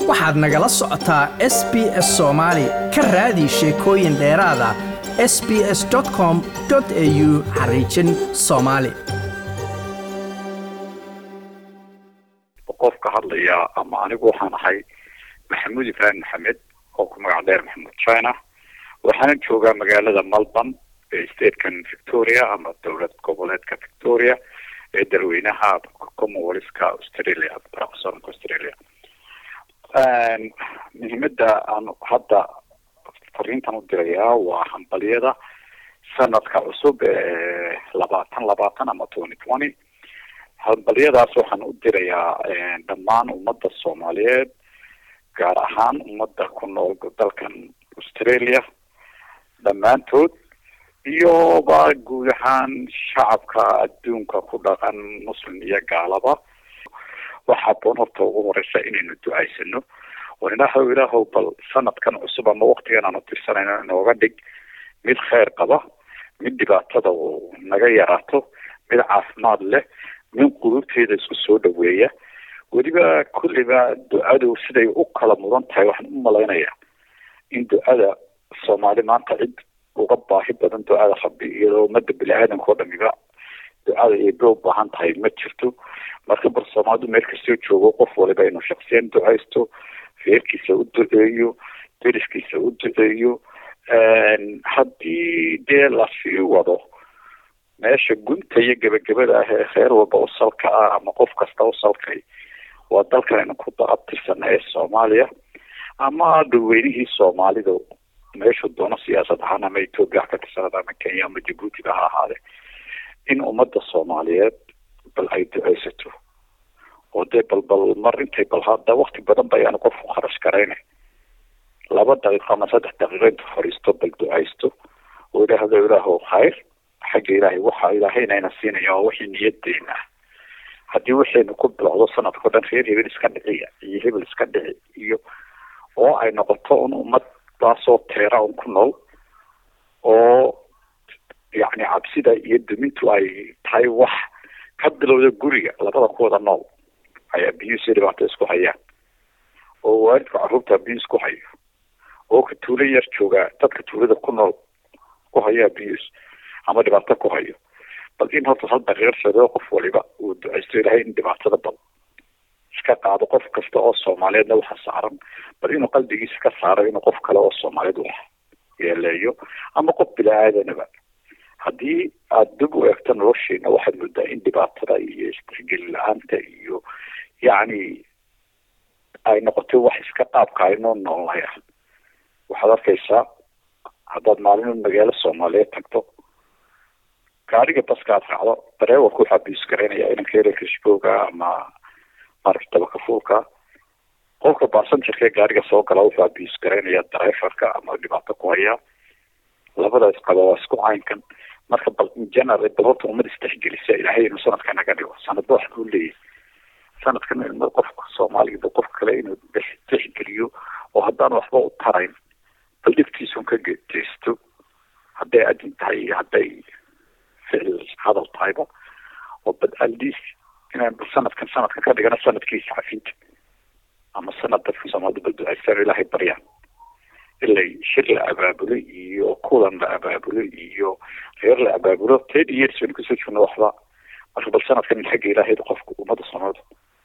waxaad nagala socotaa s b s soomaali ka raadi sheekooyin dheeraada s b s com au xariijin soomaali qofka hadlaya ama anigu waxaan ahay maxamuud ibraahim maxamed oo ku magac dheer maxamuud china waxaana joogaa magaalada melbourne ee statekan victoria ama dowlad goboleedka victoria ee dalweynaha commonwealthka australia baraqsoonka australia muhiimada aan hadda fariintan u dirayaa waa hambalyada sanadka cusub ee labaatan labaatan ama twenty twenty hambalyadaas waxaan u dirayaa dhammaan ummadda soomaaliyeed gaar ahaan ummadda ku nool dalkan australia dhammaantood iyo ba guud ahaan shacabka adduunka ku dhaqan muslim iyo gaalaba waxaa boon horta ugu horeysa inaynu ducaysano war ilaahow ilaahow bal sanadkan cusub ama waktigan aanu tirsanayno inooga dhig mid kheyr qaba mid dhibaatada uu naga yaraato mid caafimaad leh mid qulubteeda isku soo dhaweeya weliba kulliba ducadu siday u kala mudan tahay waxaan u malaynayaa in ducada soomaali maanta cid uga baahi badan ducada rabbi iyadoo ummadda bini-aadanka oo dhamiba ducada eebe u baahan tahay ma jirto marka bar soomaalidu meel kastoo joogo qof waliba inuu shaksiyan ducaysto reerkiisa u duceeyo deriskiisa u duceeyo haddii dee lasii wado meesha gunta iyo gebagabada ah ee reer walba u salka ah ama qof kasta u salkay waa dalkan aynu ku daabtirsana ee soomaaliya ama dadweynihii soomaalida meeshuu doono siyaasad ahaan ama ethoopia ka tirsanada ama kenya ama jabuutiba ha ahaade in ummadda soomaaliyeed bal ay duceysato oo dee balbal mar intay bal hadda wakti badan ba ayaanu qofku kharash garayna laba daqiiqo ama saddex daqiiqo intu fadhiisto bal ducaysto oo idhaahdo ilaahow khayr xagga ilaahay waxa ilaahayna siinaya waa wixii niyadeena ah haddii waxaynu ku bilowdo sanadkao dhan reer hebel iska dhiciya iyo hebel iska dhici iyo oo ay noqoto un ummadaasoo teera un ku nool oo yacni cabsida iyo dumintu ay tahay wax ka bilowda guriga labada kuwada nool ay abiyuusi dhibaato isku hayaan oo waalidka carruurta abiyuus ku hayo oo ka tuulo yar joogaa dadka tuulada ku nool ku hayo abiyuus ama dhibaato ku hayo bal in horta hal daqiiqsado qof waliba uu ducaysto ilahay in dhibaatada bal iska qaado qof kasta oo soomaaliyeedna waxa saaran bal inuu qalbigiisa ka saaro inuu qof kale oo soomaaliyeed wax yeeleeyo ama qof bila-aadanaba haddii aada dib u eegto nolosheena waxaad moodaa in dhibaatada iyo isdixgeli la-aanta iyo yacni ay noqotay wax iska qaabka aynoo noolnahay ah waxaad arkaysaa haddaad maalin magaalo soomaaliyeed tagto gaariga baska aad raacdo dareewarku waxaa biis garaynaya inanka yareerka shibooga ama maaragta tabakafuulka qofka basanjarkee gaariga soo gala wuxuu biis garaynaya dareefarka ama dhibaato ku haya labada isqaba waa isku caynkan marka bal in general bal horta ummad isdhexgelisa ilaahay inuu sanadka naga dhigo sanadba wax buu leeyahy sanadkan ilma qofka soomaaliga qof kale inuu dexgeliyo oo haddaan waxba u tarayn bal dhibtiisun ka geysto hadday adin tahay iyo hadday ficil hadal tahayba oo bad aldis inaan bal sanadkan sanadkan ka dhigana sanadkiisa cafinta ama sanad dadka soomaalida bal ducaystaan ilaahay baryaan ilay shir la abaabulay iyo kulan la abaabulay iyo reer la abaabulo ten years baynu kasoo joogna waxba marka bal sanadkan in xagga ilaahayda qofka ummadda soomaalida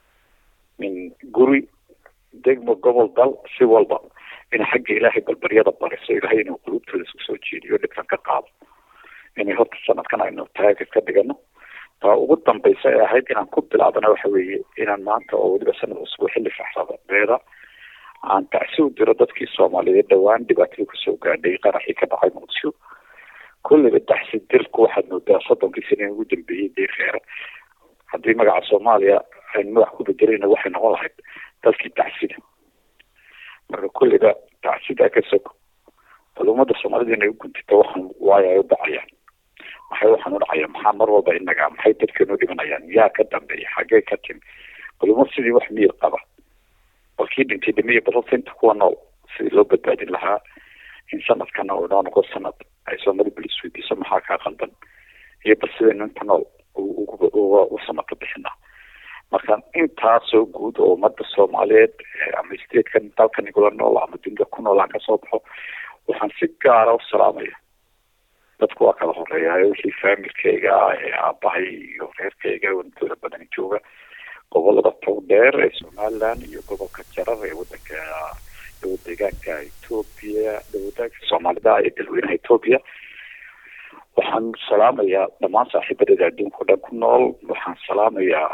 min guri degmo gobol dal si walba in xagga ilaahay balbaryada bariso ilaahay inuu qulubtooda isku soo jeediyo dhibkan ka qaado inay horta sanadkan aynu taaga ka dhigano taa ugu dambaysa ee ahayd inaan ku bilaabana waxa weeye inaan maanta oo weliba sanad cusub xilli faxradeeda aan tacsi u diro dadkii soomaaliyeed dhowaan dhibaatadii kusoo gaadhay qaraxii ka dhacay muqdisho kulliba taxsi dirku waxaad moodaa soddonkii sane ugu dambeeyey dee reere haddii magaca soomaaliya aynu magac ku bedelayna waxay noqon lahayd dadkii tacsida marka kulliba tacsida ka sog bal ummadda soomaalida inay u guntito waxaan waayo ay u dhacayaan maxay waxaan u dhacaya maxaa mar walba inaga maxay dadkeenu dhimanayaan yaa ka dambeeya xaggee ka timi bal umad sidii wax miyir qaba balkii dhintay dhimiya balse inta kuwa nool sidii loo badbaadin lahaa in sanadkana uu inoo noqo sanad ay soomali bal isweydiiso maxaa kaa qaldan iyo bal sidaynu inta nool uga u samato bixina marka intaasoo guud oo ummadda soomaaliyeed ama statekan dalkan igula nool ama dunida ku nool aan kasoo baxo waxaan si gaara u salaamaya dadku waa kala horeeyayo wixii faamilkeyga ah ee aabahay iyo reerkeyga dowla badani jooga gobolada towdheer ee somaliland iyo gobolka jarar ee wadanka dowla deegaanka ethoopia dowladaanka soomaalida ee dalweynaha ethoopia waxaan salaamayaa dhammaan saaxiibadeeda adduunka o dhan ku nool waxaan salaamayaa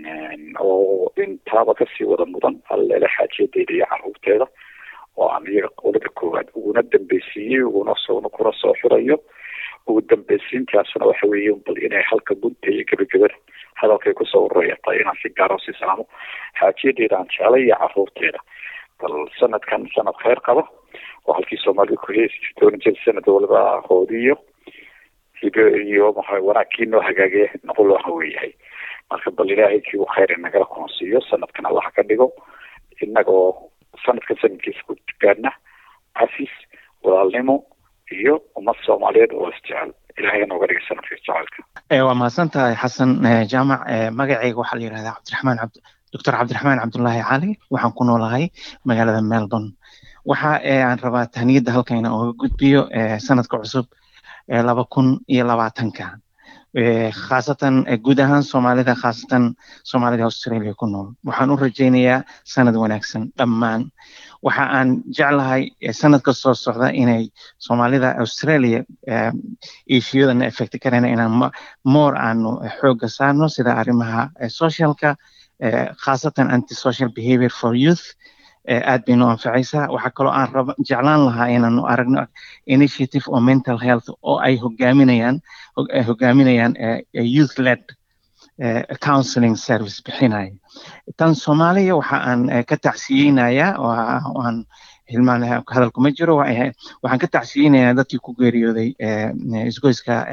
oo intaaba kasii wada mudan alleele xaajiyadeeda iyo caruurteeda oo aan iyaga qolada koowaad uguna dambeysiiyey uguna sona kuna soo xirayo ugu dambeysiintaasna waxa weeye bal inay halka gunta iyo gebagabada hadalkay kusoo ururayata inaan si gaara usii salaamo xaajiyadeeda aan jeclay iyo caruurteeda bal sanadkan sanad kheyr qaba oo halkii soomaalida kuheesi jirta jir sanad waliba hoodiyo hibe iyo maxa wanaagkii noo hagaagay noqon loo haweeyahay marka bal ilaahay kii uu kheyr inagala koonsiiyo sanadkan allaha ka dhigo inagoo sanadka sanadkiisa ku gaadhna cafis walaalnimo iyo ummad soomaaliyeed oo isjecel ilahay nooga dhigay sanadka jecelka waa mahadsan tahay xasan jaamac magacayga waxaa la yidhahdaa cabdiraxmaan cabd doctor cabdiraxmaan cabdullaahi cali waxaan ku noolahay magaalada melbourne waxa aan rabaa tahniyadda halkayna ooga gudbiyo sanadka cusub laba kun iyo labaatanka khaasatan guud ahaan soomaalida khaasatan soomaalida australia ku nool waxaan u rajaynayaa sanad wanaagsan dhammaan waxa aan jeclahay sanadka soo socda inay soomaalida australia issuyadan effect karayna inaan more aanu xooga saarno sida arrimaha socialka khaasatan anti social behavior for youth aad bay noo anfacaysaa waxaa kaloo aan raba jeclaan lahaa inaanu aragno initiative oo mental health oo ay hogaaminayaan hogaaminayaan youth led counseling service bixinaya tan soomaaliya waxa aan ka tacsiyeynayaa oo aan hilmaan hadalku ma jiro waxaan ka tacsiyeynayaa dadkii ku geeriyooday isgoyska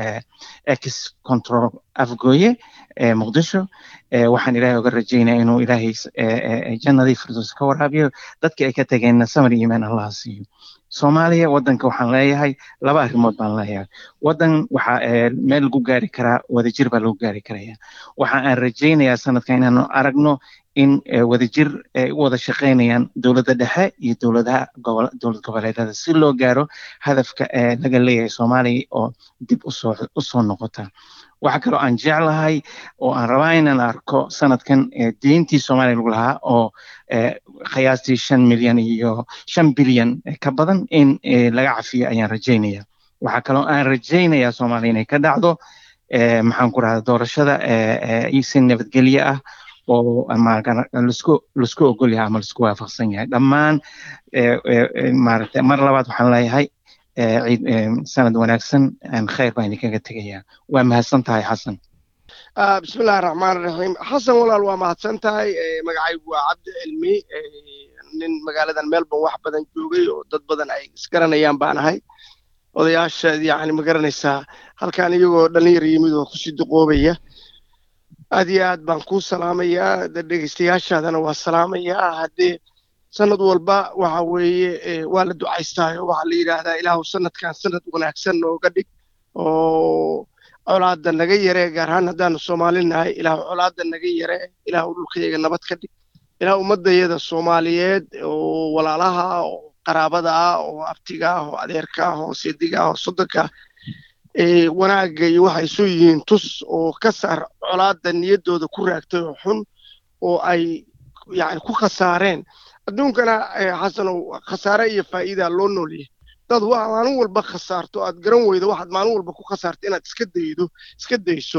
ex control afgooye muqdisho waxaan ilaahay oga rajaynaya inuu ilaahay jannadii firdows ka waraabiyo dadkii ay ka tageenna samar iimaan allah siiyo soomaaliya wadanka waxaan leeyahay laba arrimood baan leeyahay wadan waxa meel lagu gaari karaa wadajir baa lagu gaari karaya waxa aan rajaynayaa sanadka inaanu aragno in wadajir ay u wada shaqaynayaan dowladda dhexe iyo dowladaha dowlad goboleedada si loo gaaro hadafka laga leeyahay soomaaliya oo dib usoo usoo noqota waxa kaloo aan jeclahay oo aan rabaa inaan arko sanadkan deyntii soomaaliya lagu lahaa oo qiyaastii shan milyan iyo shan bilyan ka badan in laga cafiyo ayaan rajaynaya waxaa kaloo aan rajaynayaa soomaaliya inay ka dhacdo maxaan ku rahda doorashada si nabadgelye ah oo lasku lasku ogol yahay ama lasku waafaqsan yahay dhammaan maaragtay mar labaad waxaan leeyahay ciid sanad wanaagsan khayr baan idinkaga tegayaa waa mahadsan tahay xasan bismillahi raxmaan raxiim xasan walaal waa mahadsan tahay magacaygu waa cabdi cilmi nin magaaladan melbourne wax badan joogay oo dad badan ay isgaranayaan baan ahay odayaasha yani ma garanaysaa halkan iyagoo dhalinyar yimid oo kusii duqoobaya aad iyo aad baan kuu salaamayaa dhegeystayaashaadana waa salaamayaa haddee sanad walba waxa weeye waa la ducaystaayo waxaa la yidhaahdaa ilaahu sanadkan sanad wanaagsan nooga dhig oo colaadda naga yaree gaar ahaan haddaanu soomaali nahay ilaahu colaadda naga yaree ilaahu dhulkayaga nabad ka dhig ilaahu ummaddayada soomaaliyeed oo walaalaha oo qaraabada ah oo abtiga ah oo adeerka ah oo seediga ah oo soddonka ah wanaagga iyo waxay soo yihiin tus oo ka saar colaadda niyaddooda ku raagtay oo xun oo ay yani ku khasaareen adduunkana xasanow khasaare iyo faa'iidaa loo noolyahay dad waa maalin walba khasaarto aad garan weydo waxaad maalin walba ku khasaarto inaad iska daydo iska dayso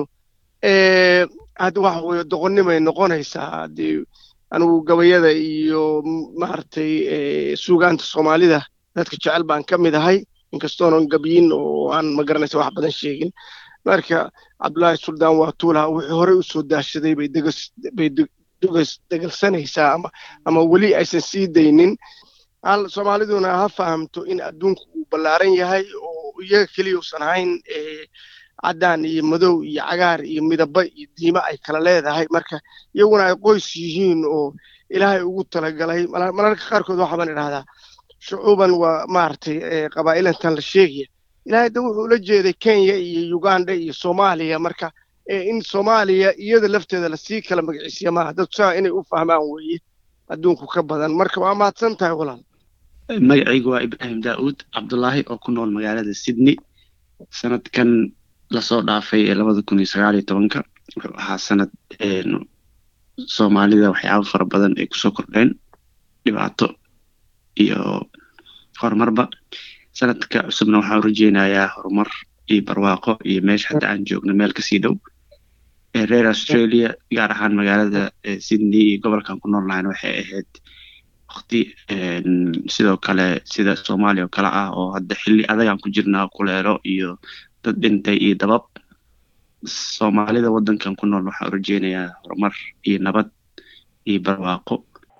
hadda waxa weeye doqonnimay noqonaysaa haddii anigu gabayada iyo maaragtay suugaanta soomaalida dadka jecel baan ka mid ahay inkastoonan gabyin oo aan ma garanaysa wax badan sheegin marka cabdullaahi suldaan waa tuulaha wixii horey u soo daashaday bay degas bay degelsanaysaa ama ama weli aysan sii daynin hal soomaaliduna ha fahamto in adduunku uu ballaaran yahay oo iyaga keliya usan ahayn caddaan iyo madow iyo cagaar iyo midaba iyo diimo ay kala leedahay marka iyaguna ay qoys yihiin oo ilaahay ugu talagalay mararka qaarkood waxaa baan idhahdaa shucuuban waa maaragtay qabaa'ilantan la sheegaya ilaahay de wuxuu ula jeeday kenya iyo uganda iyo soomaaliya marka in soomaaliya iyada lafteeda lasii kala magiciisiya maaha dadku saa inay u fahmaan weeye adduunku ka badan marka waa mahadsan tahay walaal magacaygu waa ibraahim daa'uud cabdulaahi oo ku nool magaalada sydney sanadkan lasoo dhaafay ee labada kun iyo sagaal iyo tobanka wuxuu ahaa sanad soomaalida waxyaaba fara badan ay kusoo kordheen dhibaato iyo horumarba sanadka cusubna waxaan rajeynayaa horumar iyo barwaaqo iyo meesha hadda aan joogno meel kasii dhow reer australia gaar ahaan magaalada sydney iyo gobolkan ku nool nahayn waxay ahayd wakti sidoo kale sida soomaaliya oo kale ah oo hadda xilli adagaan ku jirnaa kuleelo iyo dad dhintay iyo dabab soomaalida waddankan ku nool waxaan rajeynayaa horumar iyo nabad iyo barwaaqo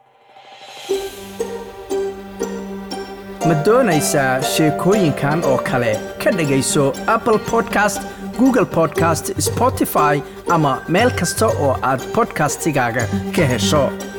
ma doonaysaa sheekooyinkan oo kale ka dhegayso apple podcast google podcast spotify ama meel kasta oo aad bodkastigaaga ka hesho